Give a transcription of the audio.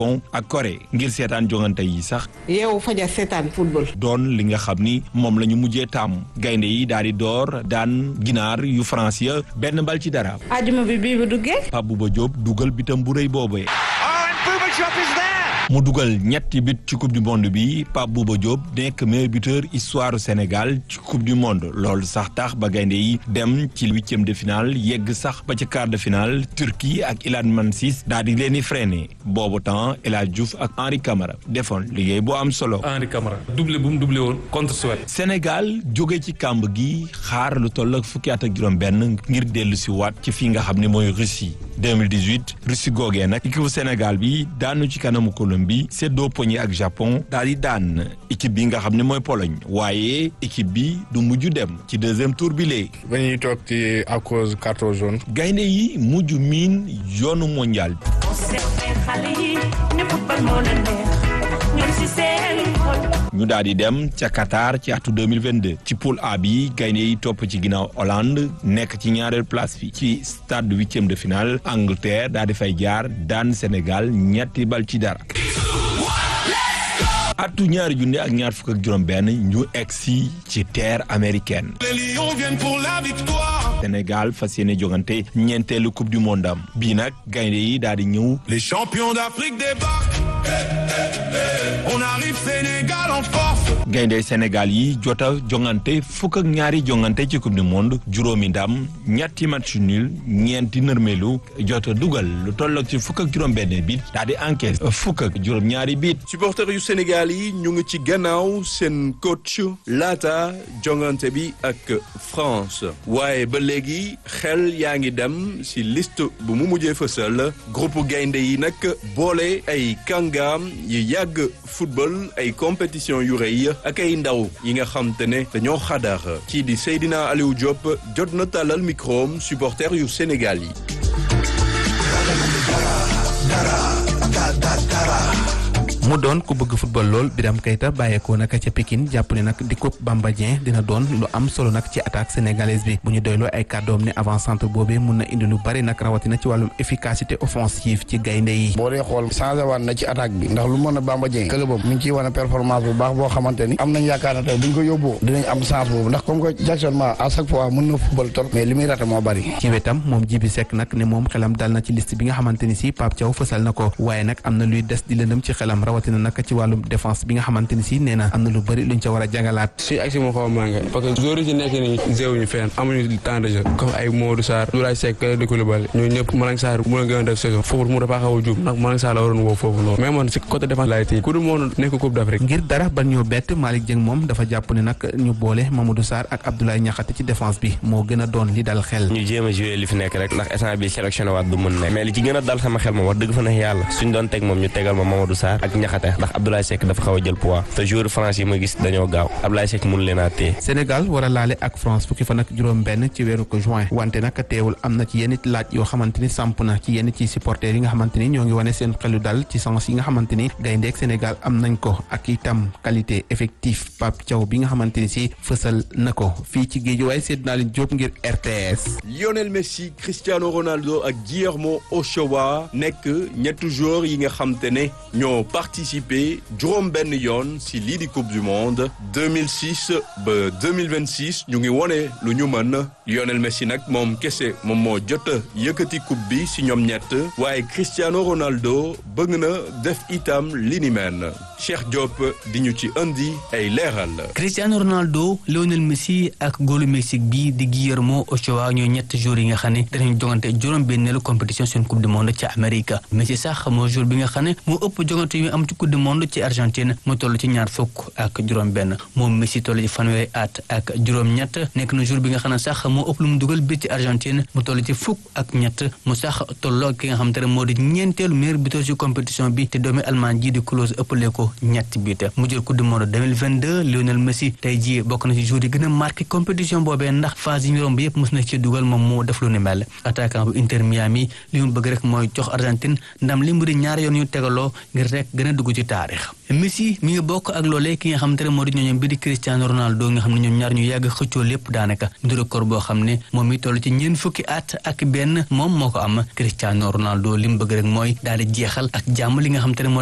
Japon ak Corée ngir seetaan jongante yi sax yow faja seetaan football. doon li nga xam ni moom la ñu mujjee tàmm gaynde yi daal di door daan ginaar yu France ya benn bal ci dara ajuma bi bii bu duggee. Pape Bouba Diop dugal bitam bu rëy boobee mu dugal ñetti bit ci coupe du monde bi Pape Bouba Diop nekk meilleur buteur histoire Sénégal ci coupe du monde loolu sax tax ba gaynde yi dem ci huitième de finale yegg sax ba ci quart de finale Turquie ak Ilan Mansis daal di leen di freiné boobu temps El Hadj Diouf ak Henri Camara defoon liggéey bu am solo. Henri Camara doublé bu mu doublé woon contre Suède. Sénégal jóge ci kàmb gi xaar lu toll ak fukki at ak juróom-benn ngir dellu si waat ci fii nga xam ne mooy Russie 2018 Russie googee nag équipe Sénégal bi daanu ci kanamu Colombie seddoo poñi ak Japon daal di daan équipe bi nga xam ne mooy Pologne waaye équipe bi du mujj dem ci deuxième tour bi léegi. ba ñuy toog ci à cause carton jaune. gaynde yi mujj miin yoonu mondial bi. ñu daal di dem ca Qatar ci atu 2022 ci poule A bi gaynde yi topp ci ginnaaw Hollande nekk ci ñaareel place bi ci stade huitième de finale Angleterre daal di fay jaar daan Sénégal ñetti bal ci dara. atu ñaari junne ak ñaar fukk ak juróom benn ñu egsi ci terre américaine Sénégal fas yéene jogante ñeenteelu coupe du monde am bii nag gaynde yi daal di ñëw Les champions d'Afrique débarquent. On arrive Sénégal en force. gaynde Sénégal yi jota jongante fukk ak ñaari jongante ci coupe du monde juróomi ndam ñetti match nul ñeenti nërmelu jota dugal lu tolloog ci fukk ak juróom benn bit daal di encaisse fukk ak juróom ñaari bit supporters yu Sénégal yi ñu ngi ci gannaaw seen coach laata jongante bi ak France waaye ba léegi xel yaa ngi dem ci liste bu mu mujjee fësal groupe gaynde yi nag boole ay kàngaam yi yàgg football ay compétition yu rëy ak ay ndaw yi nga xam te ne dañoo xadar kii di Seydina Aliou Diop jot na tàllal microom supporters yu Sénégal yi mu doon ku bëgg football lool Biram Keita bàyyeekoo nag ca Pikine jàpp ne nag di coupe Bamba Dieng dina doon lu am solo nag ci attaque sénégalaise bi bu ñu doyloo ay kàddoom ne avant centre boobee mun na indi lu bari nag rawatina ci wàllum efficacité offensive ci gaynde yi. boo dee xool changé waat na ci attaque bi ndax lu mën a Bamba Dieng club am mi ngi ciy wane performance bu baax boo xamante ni am nañ yaakaar ne tey bu ñu ko yóbboo dinañ am chance boobu ndax comme que Jackson Ma à chaque fois mën na football trop mais li muy raté moo bari. ci wetam moom Jibi Seck nag ne moom xelam dal na ci liste bi nga xamante ni si Pape Thiaw fësal na ko waaye nag am na luy des di lëndëm ci xelam rawatina nag ci wàllum défense bi nga xamante ni si nee na am na lu bëri luñ ca war a jàngalaat si ak si moo xaw a manqué parce que joueurs yi ci nekk nii zéewuñu fenn amuñu temps de jeu comme ay Modou Sarr Doulaye Seck di Koulibaly ñooñu ñëpp Malang Sarr mu la gën a def saison foofu mu dafa xaw a juum ndax Malang Sarr la waroon woo foofu noonu mais man si côté défense laay téye ku dul moo nekk Coupe d'Afrique ngir dara ban ñoo bett Malick Dieng moom dafa jàpp ne nag ñu boole Mamadou Sarr ak Abdoulaye Niakhate ci défense bi moo gën a doon li dal xel ñu jéem a joué li fi nekk rek ndax instant bi sélectionné waat du mën nekk mais li ci gën a dal sama xel moom wax dëgg fa neex yàlla suñ doon teg moom ñu tegal ma Mamadou Sarr ak Niakhate ndax Abdoulaye Seck dafa xaw a jël poids te joueur France yi ma gis dañoo gaaw Abdoulaye Seck mun leen a téye Sénégal war a laale ak France fukki fan ak juróom benn ci weeru ko juin wante nag teewul am na ci yenn laaj yoo xamante ni samp na ci yenn ci supporters yi nga xamante ni ñoo ngi wane seen xelu dal ci sens yi nga xamante ni gayndeek Sénégal am nañ ko ak itam qualité effectif Pape Thiaw bi nga xamante ni si fësal na ko fii ci géej waaye seet naa leen jóob ngir RTS. Lionel Messi Cristiano Ronaldo ak Guillermo Ochoa nekk ñetti joueurs yi nga xam te ne ñoo participé juróom benn yoon si lii di coupe du monde 2006 ba 2026 ñu ngi wone lu ñu mën Lionel Messi nag moom kese moom moo jot a yëkkati coupe bi si ñoom ñett waaye Cristiano Ronaldo bëgg na def itam li ni mel Cheikh Diop di ñu ci indi ay leeral. Cristiano Ronaldo Lionel Messi ak góolu Mexique bi di Guillermo Ochoa ñoo ñett jours yi nga xam ne danañ jongante juróom benneelu compétition seen coupe du monde ci Amérique Messi sax moo jour bi nga xam ne moo ëpp jongante yu am ci coupe du monde ci Argentine mu toll ci ñaar fukk ak juróom benn moom Messi toll ci fanweeri at ak juróom ñett nekk na jour bi nga xam ne sax moo ëpp lu mu dugal bi ci Argentine mu toll ci fukk ak ñett mu sax tolloo ki nga xam te ne moo di ñeenteelu meilleur buteur ci compétition bi te doomi Allemagne ji di Klose ëppale ko ñetti but mu jël coupe du monde 2022 Lionel Messi tey jii bokk na ci jour yi gën a marqué compétition boobee ndax phase yi ñu romb yëpp mos na ci dugal moom moo def lu ni mel attaquant bu Inter Miami li mu bëgg rek mooy jox Argentine ndam li mu di ñaari yoon yu tegaloo ngir rek gën a a dugg ci taarix Messi mi ngi bokk ak loolee ki nga xamante ne moo di ñooñom bi di Cristiano Ronaldo nga xam ne ñoom ñaar ñu yàgg xëccoo lépp daanaka du record boo xam ne moom mi toll ci ñeent fukki at ak benn moom moo ko am Cristiano Ronaldo li mu bëgg rek mooy daal di jeexal ak jàmm li nga xamante ne